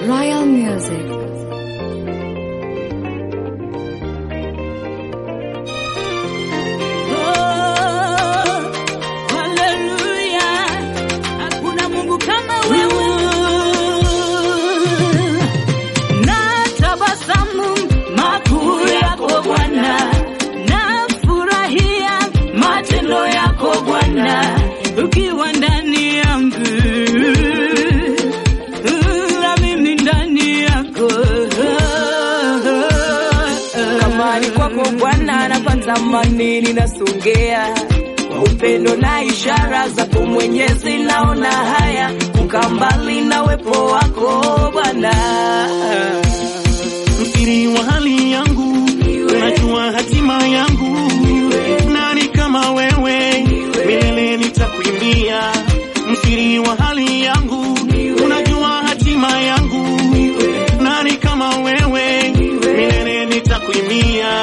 Royal Music. Haleluya, hakuna Mungu kama wewe. Na tabasamu makuu yako Bwana, na furahia matendo yako Bwana, ukiwa ndani yangu na mimi ndani yako. Kamani kwako Bwana napata amani, ninasongea kwa upendo na ishara zako Mwenyezi, naona haya kukaa mbali na wepo wako Bwana. msiri wa hali yangu, unajua hatima yangu. Nani kama wewe, milele nitakuimbia. Msiri wa hali yangu, unajua hatima yangu. Nani kama wewe, milele nitakuimbia.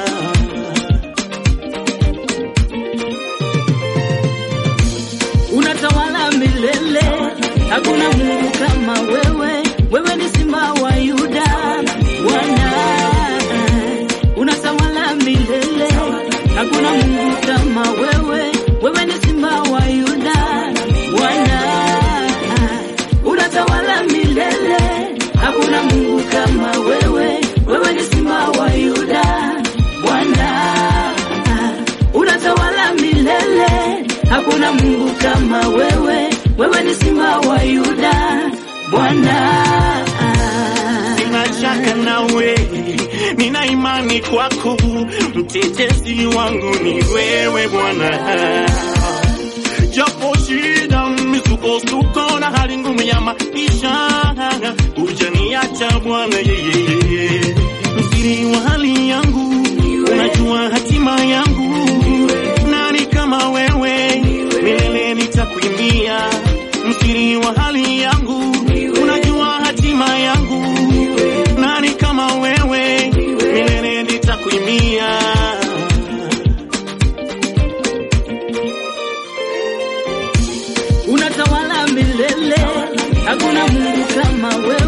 unatawala milele, hakuna Mungu kama wewe. Wewe ni simba wa Yuda, Bwana unatawala milele, hakuna Mungu kama wewe. Wewe ni simba wa Yuda, Bwana unatawala milele, hakuna Mungu kama wewe. Wewe ni simba wa Yuda, Bwana unatawala milele, hakuna Mungu kama wewe. Wewe ni simba wa Yuda, Bwana. Sina shaka nawe, nina imani kwako, mtetezi wangu ni wewe Bwana. Japo shida, misukosuko na hali ngumu ya maisha, hujaniacha Bwana yeye. Msiri wa hali yangu, unajua hatima yangu. Nani kama wewe, milele nitakuimbia. Msiri wa hali yangu, unajua hatima yangu. Nani kama wewe, milele nitakuimbia. unatawala milele, hakuna Mungu kama wewe.